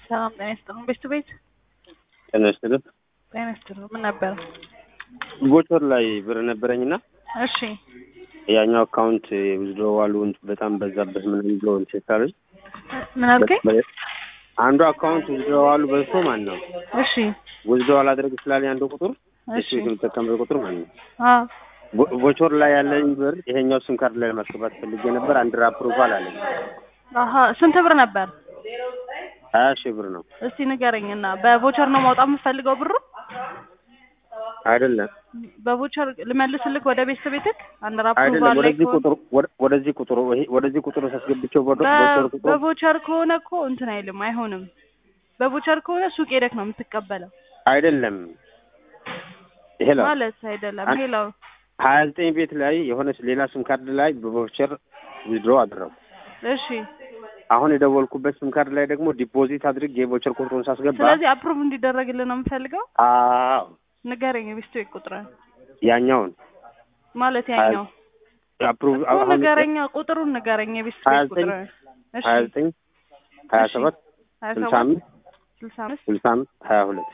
ሰላም ጤና ይስጥልን። ቤት ቱ ቤት ጤና ይስጥልን። ጤና ይስጥልን። ምን ነበር? ቦቸር ላይ ብር ነበረኝና እሺ ያኛው አካውንት ዊዝድሮዋሉ በጣም በዛበት ምናምን ብሎ እንትን ካለኝ ምን አልከኝ? አንዱ አካውንት ዊዝድሮዋሉ በዝቶ ማለት ነው እሺ ዊዝድሮዋል አድርግ ስላለኝ አንዱ ቁጥር እሺ እሱ የምጠቀምበት ቁጥር ማለት ነው አ ቦ- ቦቸር ላይ ያለኝ ብር ይሄኛው ሲም ካርድ ላይ ለማስገባት ፈልጌ ነበር። አንድ አፕሩቫል አለኝ አሀ ስንት ብር ነበር? ሀያ ሺህ ብር ነው እስቲ ንገረኝና በቮቸር ነው ማውጣት የምፈልገው ብሩ? አይደለም በቮቸር ልመልስልክ ወደ ቤት ቤትክ አንድ አይደለም አፕሩቫል ላይ ወደዚህ ከሆነ ቁጥር ወደ- ወደዚህ ቁጥሩ ይሄ- ወደዚህ ቁጥር ሳስገብቸው ወደ በ- ቦቸር ቁጥሩ በቮቸር ከሆነ እኮ እንትን አይልም አይሆንም። በቮቸር ከሆነ ሱቅ ሄደክ ነው የምትቀበለው አይደለም ይሄ ነው ማለት አይደለም። አን- ሌላው ሀያ ዘጠኝ ቤት ላይ የሆነች ሌላ ስም ካርድ ላይ በቮቸር ዊዝድሮ አደረጉ። እሺ አሁን የደወልኩበት ስም ካርድ ላይ ደግሞ ዲፖዚት አድርጌ የቮቸር ቁጥሩን ሳስገባ ስለዚህ አፕሩቭ እንዲደረግልን ነው የምፈልገው። አዎ ንገረኝ የቤት ቤት ቁጥርን ያኛውን ማለት ያኛው አፕሩቭ እኮ አሁን ንገረኛ ቁጥሩን ንገረኝ የቤት ሀያ ቤት ዘጠኝ ቁጥርን። እሺ ሀያ ዘጠኝ ሀያ እሺ። ሰባት ሀያ ስልሳ ሰባት አምስት ስልሳ አምስት ስልሳ አምስት ሀያ ሁለት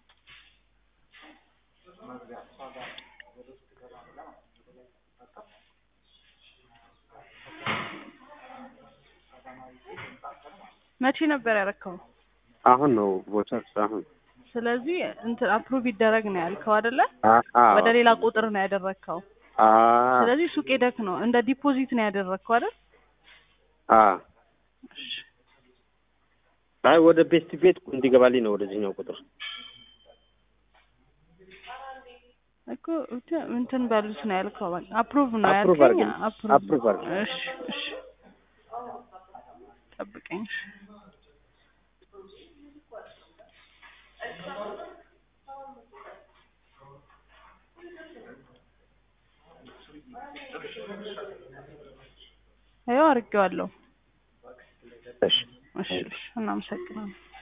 መቼ ነበር ያረከው? አሁን ነው ቮቸር አሁን ስለዚህ እንትን አፕሩቭ ይደረግ ነው ያልከው አይደለ? አ- አዎ። ወደ ሌላ ቁጥር ነው ያደረግከው። አ- ስለዚህ ሱቅ ሄደክ ነው እንደ ዲፖዚት ነው ያደረግከው አይደል? አ አይ ወደ ቤስት ቤት እንዲገባልኝ ነው ወደዚህኛው ቁጥር እኮ እንትን- እንትን በሉት ነው ያልከው። በቃ አፕሩቭ ነው አፕሩቭ ያልከኝ። አድርገን- አፕሩቭ አፕሩቭ አድርገን። እሺ እሺ ጠብቀኝ። እሺ ይኸው አድርጌዋለሁ። እሺ እሺ እሺ እናመሰግናለን።